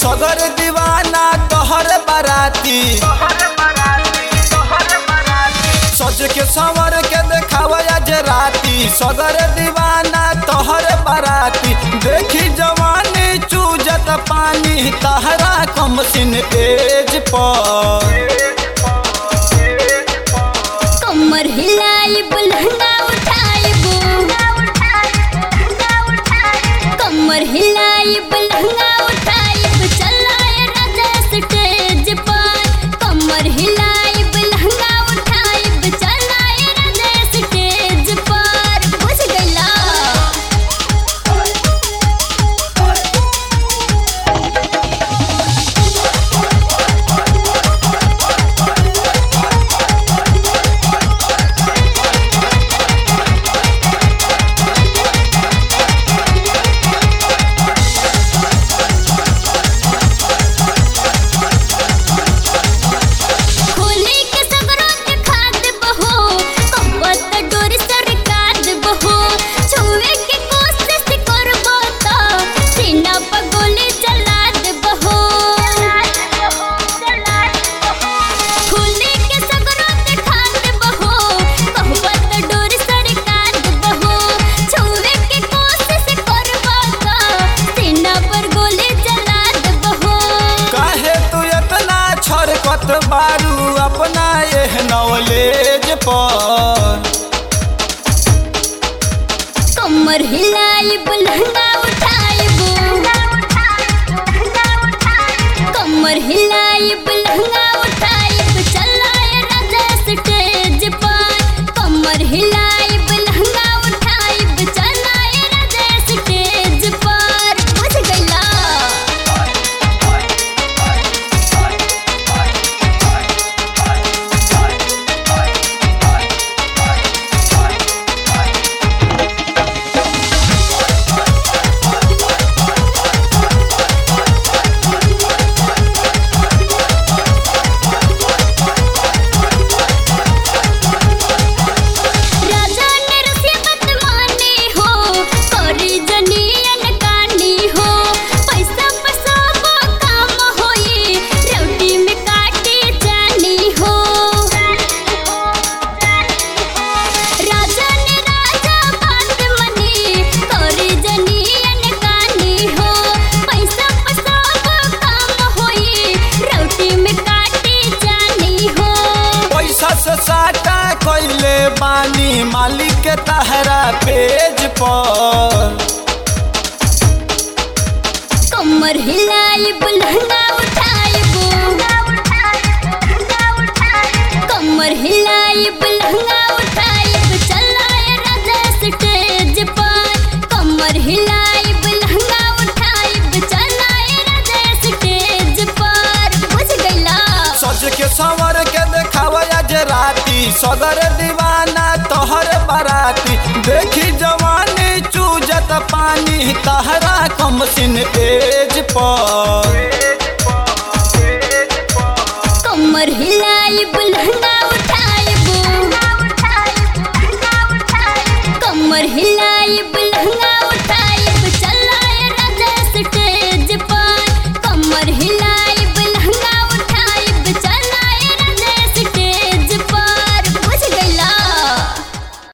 सगर दीवाना तोहर बाराती सज के संवर के देखावा आज राती सगर दीवाना तोहर बाराती देखी जवानी चूजत पानी तहरा कम सिन एज पर कमर हिलाई बुलहंगा उठाइबो कमर हिलाई बुलहंगा उठाइब चलाए राजा स्टेज पर कमर हिलाई बुलहंगा उठाइब चलाए राजा स्टेज पर बुझ गइला खोले के सगरों के खाद बहो कपत डोर सरकार बहो छुए के कोशिश करबो तो सीना पर गोली चला दे बहो खोले के सगरों के खाद बहो कपत डोर सरकार बहो छुए के कोशिश करबो तो सीना पर गोली चला दे बहो काहे तू इतना छरकत बारू अपना एह नॉलेज पर कमर हिलाई बुलहंगा उठाइबो कमर हिलाई बुलहंगा उठाइब चलाए राजा स्टेज पर कमर हिलाई बुलहंगा उठाइब चलाए राजा स्टेज पर बुझ गइला राजा ने रसीबत माने हो करी जनियन कानी हो पैसा पैसा वो काम होई रोटी में काटे जानी हो राजा ने राजा बात मनी करी जनियन कानी हो पैसा पैसा वो काम होई रोटी में काटे जानी हो पैसा से साटा कैले बानी मालिक के तहरा पेज पर कमर हिलाई बुलहंगा उठाइबो कमर हिलाई बुलहंगा उठाइब चलाए राजा स्टेज पर कमर हिलाई बुलहंगा उठाइब चलाए राजा स्टेज पर बुझ गइला सज के संवर के देखावा आज राती सगर दीवाना तोहर बाराती देखी जवानी चूजत पानी तहरा कम सिन एज पर कमर हिलाई बुलहंगा